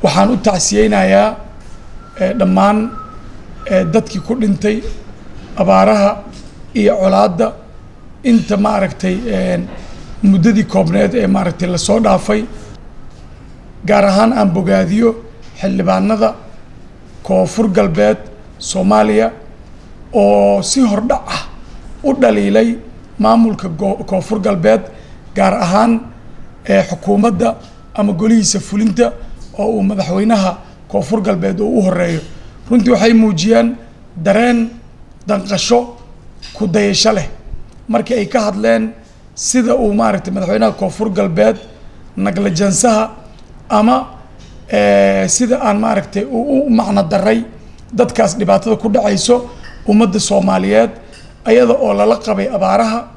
waxaan u tacsiyeynayaa dhammaan dadkii ku dhintay abaaraha iyo colaadda inta maaragtay muddadii koobneed ee maaragtay lasoo dhaafay gaar ahaan aan bogaadiyo xildhibaanada koonfur galbeed soomaaliya oo si hordhac ah u dhaliilay maamulka koonfur galbeed gaar ahaan xukuumadda ama golihiisa fulinta oo uu madaxweynaha koonfur galbeed oo u horeeyo runtii waxay muujiyaan dareen danqasho ku dayasho leh markii ay ka hadleen sida uu maaragtay madaxweynaha koonfur galbeed naglajansaha ama sida aan maaragtay u macno daray dadkaas dhibaatada ku dhacayso ummadda soomaaliyeed ayada oo lala qabay abaaraha